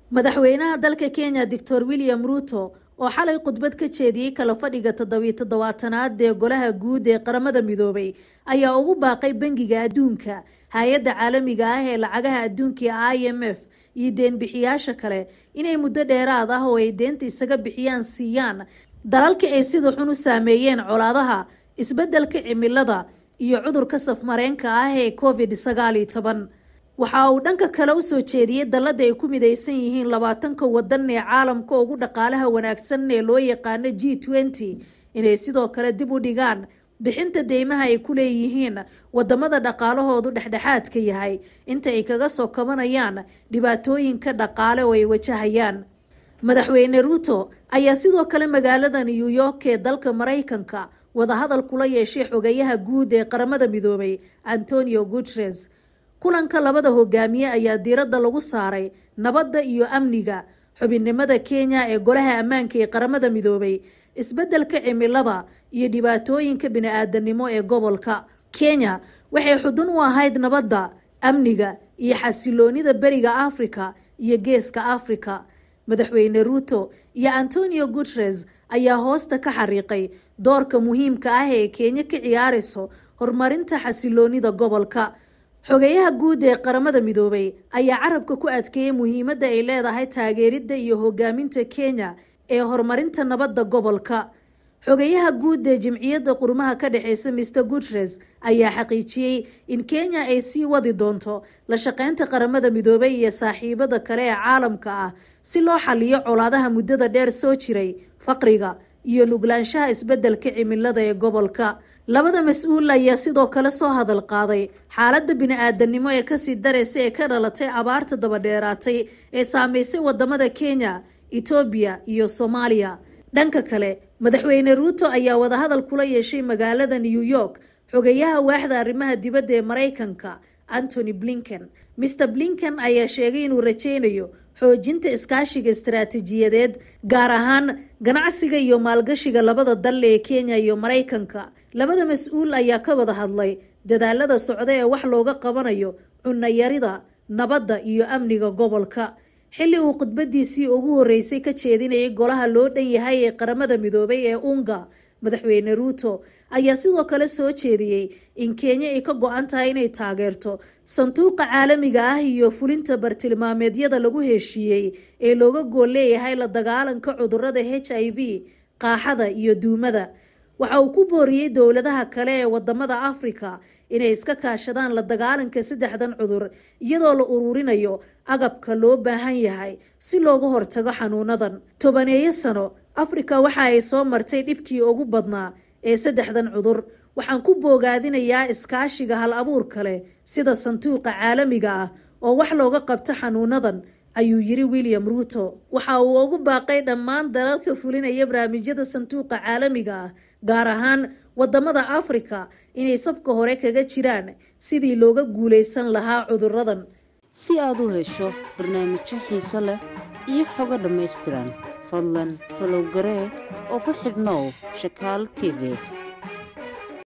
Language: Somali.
madaxweynaha dalka kenya doctor william ruuto oo xalay khudbad ka jeediyey kala fadhiga toddobiyo toddobaatanaad ee golaha guud ee qaramada midoobay ayaa ugu baaqay bangiga adduunka hay-adda caalamiga ah ee lacagaha adduunka i m f iyo deenbixiyaasha kale inay muddo dheeraad ah oo ay deenta isaga bixiyaan siiyaan dalalka ay sida xun u saameeyeen colaadaha isbeddelka cimilada iyo cudurka safmareenka ah ee covid sagaal iyo toban waxa uu dhanka kale usoo jeediyey dallada ay ku midaysan yihiin labaatanka wadan ee caalamka ugu dhaqaalaha wanaagsan ee loo yaqaano g twenty inay sidoo kale dib u dhigaan bixinta deymaha ay ku leeyihiin wadamada dhaqaalahoodu dhexdhexaadka yahay inta ay kaga soo kabanayaan dhibaatooyinka dhaqaale oo ay wajahayaan madaxweyne ruuto ayaa sidoo kale magaalada new york ee dalka maraykanka wadahadal kula yeeshay xogayaha guud ee qaramada midoobay antonio guteres kulanka labada hogaamiye ayaa diiradda lagu saaray nabadda iyo amniga xubinnimada kenya ee golaha ammaanka ee qaramada midoobay isbeddelka cimilada iyo dhibaatooyinka bini-aadanimo ee gobolka kenya waxay xudun u ahayd nabadda amniga iyo xasiloonida beriga afrika iyo geeska afrika madaxweyne ruuto iyo antonio guteres ayaa hoosta ka xariiqay doorka muhiimka ah ee kenya ka ciyaarayso horumarinta xasiloonida gobolka xogeyaha guud ee qaramada midoobay ayaa carabka ku adkeeyey muhiimadda ay leedahay taageeridda iyo hogaaminta kenya ee horumarinta nabadda gobolka xogeyaha guud ee jimciyadda qurumaha ka dhexeysa mr guteres ayaa xaqiijiyey in kenya ay sii wadi doonto la shaqeynta qaramada midoobay iyo saaxiibada kale ee caalamka ah si loo xaliyo colaadaha muddada dheer soo jiray faqriga iyo nuglaanshaha isbeddelka cimilada ee gobolka labada mas-uul ayaa sidoo kale soo hadal qaaday xaaladda bini-aadanimo ee kasii daraysa ee ka dhalatay abaarta dabadheeraatay ee saameysay wadamada kenya etoobiya iyo soomaaliya dhanka kale madaxweyne ruuto ayaa wadahadal kula yeeshay magaalada new york xogeyaha waaxda arrimaha dibadda ee maraykanka antony blinken mr blinken ayaa sheegay inuu rajeynayo xoojinta iskaashiga istaraatiijiyadeed gaar ahaan ganacsiga iyo maalgashiga labada dal ee kenya iyo maraykanka labada mas-uul ayaa ka wada hadlay dadaalada socda ee wax looga qabanayo cunayarida nabadda iyo amniga gobolka xilli uu khudbadiisii ugu horeysay ka jeedinayay golaha loo dhan yahay ee qaramada midoobay ee unga madaxweyne ruuto ayaa sidoo kale soo jeediyey in kenya ay ka go-an tahay inay taageerto sanduuqa caalamiga ah iyo fulinta bartilmaameedyada lagu heshiiyey ee looga gool leeyahay la dagaalanka cudurada h i v qaaxada iyo duumada waxa uu ku booriyey dowladaha kale ee wadamada afrika inay iska kaashadaan la dagaalanka saddexdan cudur iyadoo la ururinayo agabka loo baahan yahay si looga hortago xanuunadan tobaneeyo sano afrika waxa ay soo martay dhibkii ugu badnaa ee saddexdan cudur waxaan ku boogaadinayaa iskaashiga hal abuurka leh sida sanduuqa caalamiga ah oo wax looga qabto xanuunadan ayuu yiri william ruuto waxa uu ugu baaqay dhammaan dalalka fulinaya barnaamijyada sanduuqa caalamiga ah gaar ahaan wadamada afrika inay safka hore kaga jiraan sidii looga guulaysan lahaa cuduradan si aad u hesho barnaamijyo xiiso leh iyo xogo dhammaystiran fadlan falow garee oo ku xidhnow shakaal t v